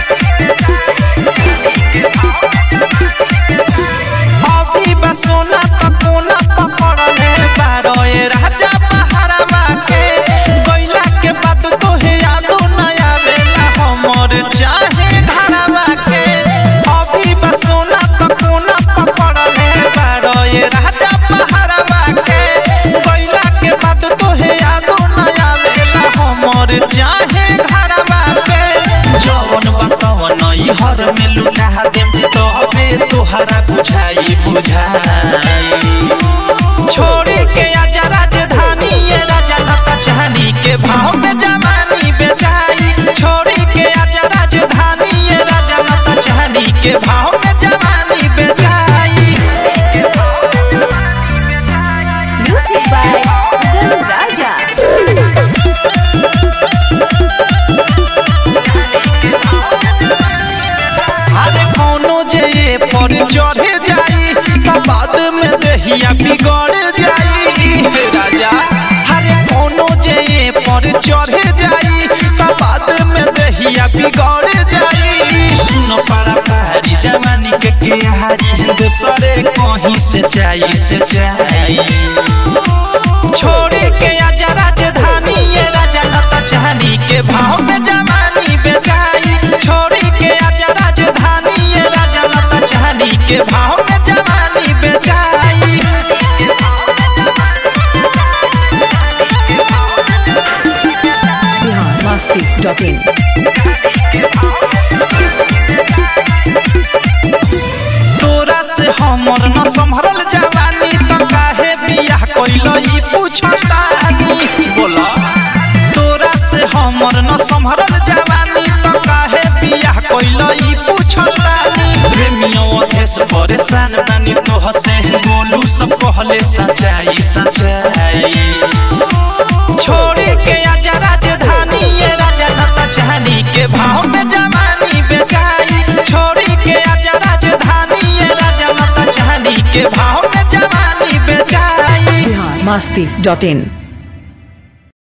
अभी बा सोना त कोना पकड़ले बारो ए राजा बहारवा के गइला के बाद तोहे यादो न आवेला हमर चाहे घरवा के अभी बा सोना त कोना पकड़ले बारो ए राजा बहारवा के गइला के बाद तोहे यादो न आवेला हमर चाहे घरवा के जवन बतावन ई हर में लुटा देम तोहबे तोहरा बुझाई बुझाई छोड़ी के आजा राजधानी ये राजा लता चाहनी के भाव में जवानी बेचाई छोड़ी के आजा राजधानी ये राजा लता चाहनी के भाव में जवानी बेचाई Music by Sugam Raja. अरे कोनो जे ये पर चढ़े जाई त बाद में दहिया बिगड़ जाई हे राजा अरे कोनो जे ये पर चढ़े जाई त बाद में दहिया बिगड़ जाई सुनो पारा पारी जवानी के के हारी दूसरे कहीं से चाहिए से चाहिए छोड़ी के आजा राजधानी ये राजा लता चाहनी के भाव में जवानी बेचाई छोड़ी के आजा राजधानी ये राजा लता चाहनी के भाव में जवानी बेचाई biharmasti.in तोरा से हमर न संभरल जवानी त काहे बियाह कइलो ई पूछतानी बोला तोरा से हमर न संभरल जवानी त काहे बियाह कइलो ई पूछतानी प्रेमियों अधेस परेशान बानी तोह से बोलू सब कहले सच्चाई सच्चाई छोड़ी के आजा राजधानी ये राजा लता चाहनी के भाव में जवानी बेचाई छोड़ी के आजा राजधानी ये राजा लता चाहनी के भाव में जवानी बेचाई biharmasti.in